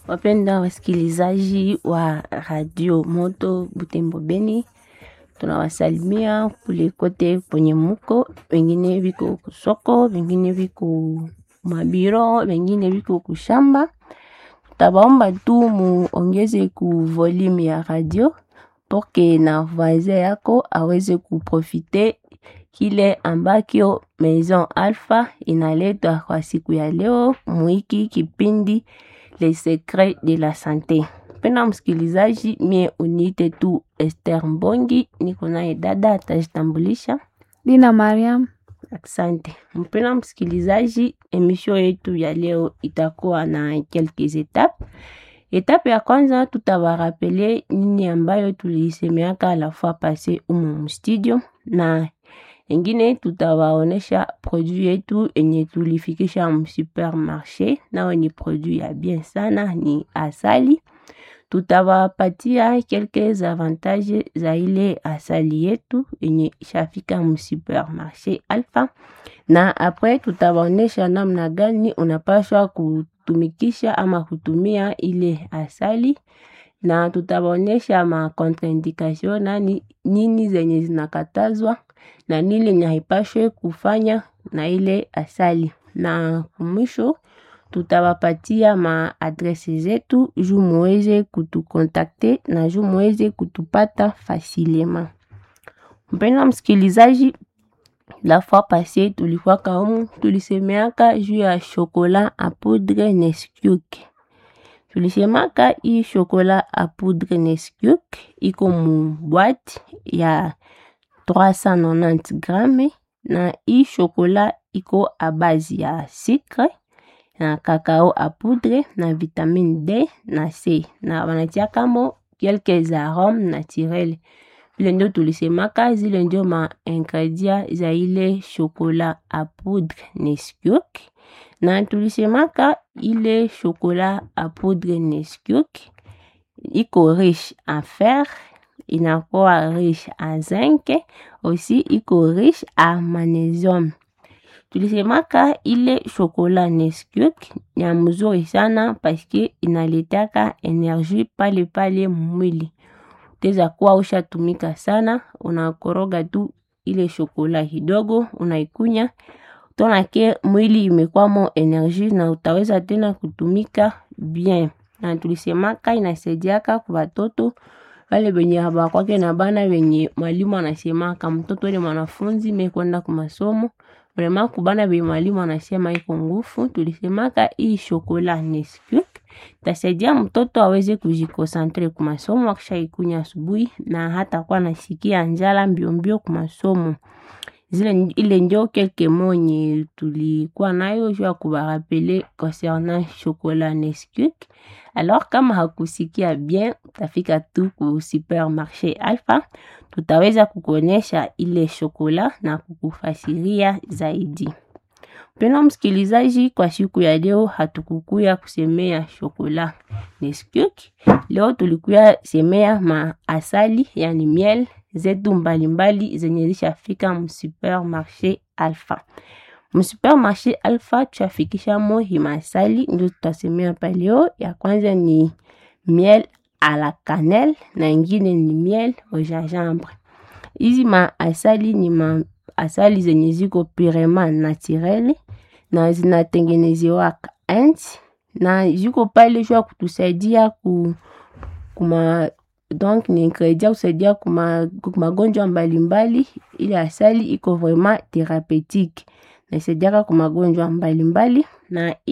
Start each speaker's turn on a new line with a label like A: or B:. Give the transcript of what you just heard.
A: Wapenda wasikilizaji wa radio moto Butembo Beni, tunawasalimia kule kote kwenye muko, wengine viko kusoko, wengine viko mabiro, wengine viko kushamba. Tabaomba tu muongeze ku volume ya radio porque na voisin yako aweze kuprofite kile ambakyo Maison Alpha inaleta kwa siku ya leo muiki kipindi Les Secrets de la Sante. Pena msikilizaji, mie uniite tu Esther Mbongi, niko naye dada atajitambulisha.
B: Dina Mariam.
A: Asante mpena msikilizaji, emission yetu ya leo itakuwa na quelques etapes. Etape ya kwanza tutawarapele nini ambayo tulisemeaka la fois passé umu mstudio, na engine tutawaonesha produit yetu enye tulifikisha msupermarché, nao ni produit ya bien sana, ni asali. Tutawapatia quelques avantages za ile asali yetu enye ishafika msupermarché Alpha, na apres tutawaonesha namna gani unapashwa kutumikisha ama kutumia ile asali na tutawaonesha ma contraindication na nini zenye zinakatazwa na nini yenye haipashwe kufanya na ile asali, na mwisho tutawapatia ma adrese zetu juu muweze kutukontakte na juu muweze kutupata facilement. Mpendwa msikilizaji, la fois passé tulikuwa kaumu tulisemeaka juu ya chocolat a poudre Nesquik. Tulisemaka hii chocolat a poudre Nesquik iko mu boîte ya 390 gramme na hii chocolat iko a base ya sucre na cacao a poudre na vitamine D na C na wanatiakamo quelques arômes naturels vile ndio tulisemaka, zile ndio ma ingredient za ile chocolat a poudre Nesquik, na tulisemaka ile chocolat a poudre Nesquik iko riche en fer, inakuwa riche en zinc, aussi iko riche en magnesium. Tulisemaka ile chocolat Nesquik ya mzuri sana paske inaletaka energie pale pale mwili teza kuwa ushatumika sana, unakoroga tu ile shokola kidogo, unaikunya tonake mwili imekwamo energie na utaweza tena kutumika bien. Na tulisemaka inasaidiaka kwa watoto wale wenye habakwake na bana wenye mwalimu anasemaka mtoto ni mwanafunzi mekwenda kwa masomo vrema kubana be mwalimu anasema iko ngufu. Tulisemaka hii shokola Nesquik tasaidia mtoto aweze kujikonsentre ku masomo akisha ikunya asubuhi, na hata kuwa nasikia njala mbio mbio ku masomo. Zile ile ndio kelke monye tulikuwa nayo juu ya kubarapele concernant chocolat Nesquik. Alors kama hakusikia bien, utafika tu ku supermarché Alpha, tutaweza kukuonyesha ile chocolat na kukufasiria zaidi. Mpendwa msikilizaji, kwa siku ya leo hatukukuya kusemea chocolat Nesquik. Leo tulikuya semea maasali, yani miel zetu mbalimbali zenye zishafika msupermarché Alpha. Msupermarché Alpha tuafikisha mo himasali, ndio tutasemea pa leo. Ya kwanza ni miel à la cannelle na ingine ni miel au gingembre. Hizi maasali ni maasali zenye ziko purement naturel na zinatengenezewaka enti na ziko pale juu ya kutusaidia ku, kuma donc ni ingredient kusaidia kuma magonjwa mbalimbali. Ile asali iko vraiment thérapeutique na isaidiaka kwa magonjwa mbalimbali na